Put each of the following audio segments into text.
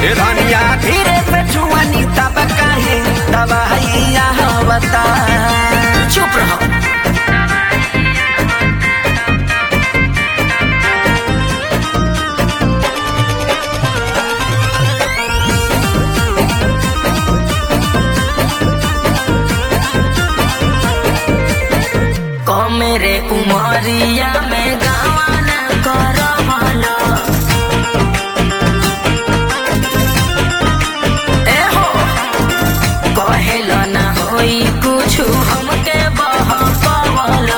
ए धनिया धीरे से छुआनी तब काहे दवाइया बता चुप रहो मेरे उमरिया में गावाना कर भला ए हो कहेल ना होई कुछु हमके बह पवला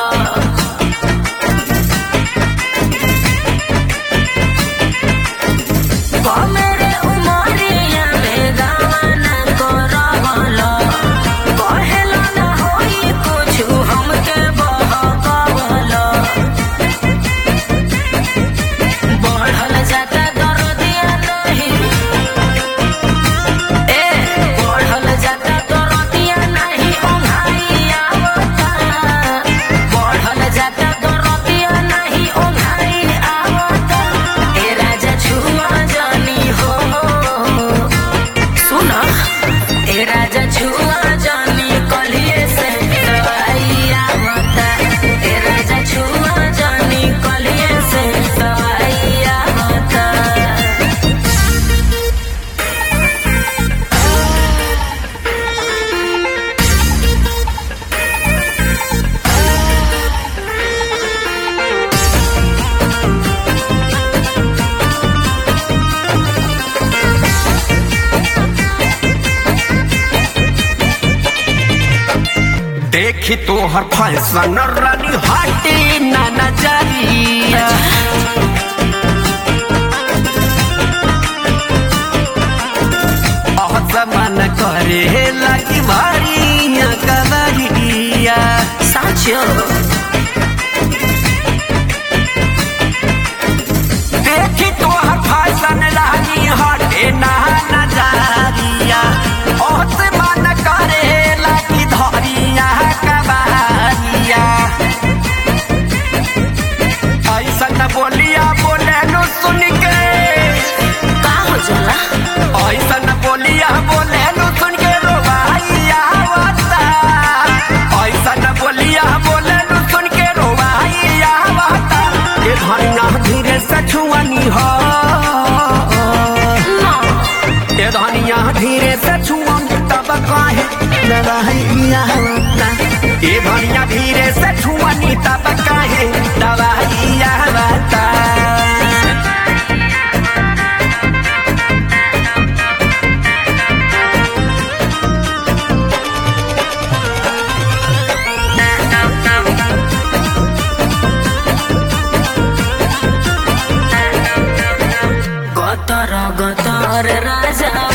मेरे उमरिया में गावाना कर भला कहेल ना होई कुछु हमके बह पवला बढ़ल जाता दरदिया नहीं ए बढ़ल जाता दरदिया नहीं ओंघाई आवता बढ़ल जाता दरदिया नहीं ओंघाई आवता ए राजा छुआ जानी हो सुन ए राजा छुआ जानी कलिए से दवाई आवता ए राजा छुआ जानी कलिए से दवाई आवता देखी तोहर फैशन रानी हटे ना नजरिया अह मन करे लगी भारिया कवरिया साँचो देखी तोहर फैशन रानी हटे ना नजरिया अह मन करे लगी धरिया कवरिया ऐसा न बोलिया बोले नु सुन के का हो जाला ऐसा न बोलिया बोले नु सुन के रोवाइया आवता ऐसा न बोलिया बोले नु सुन के रोवाइया आवता ए धनिया धीरे से छुआनी हो ना ए धनिया धीरे से छुआम तब काहे दवाइया आवता ए धनिया धीरे से छुआनी तब काहे दवाइया आवता গতর গতর রাজা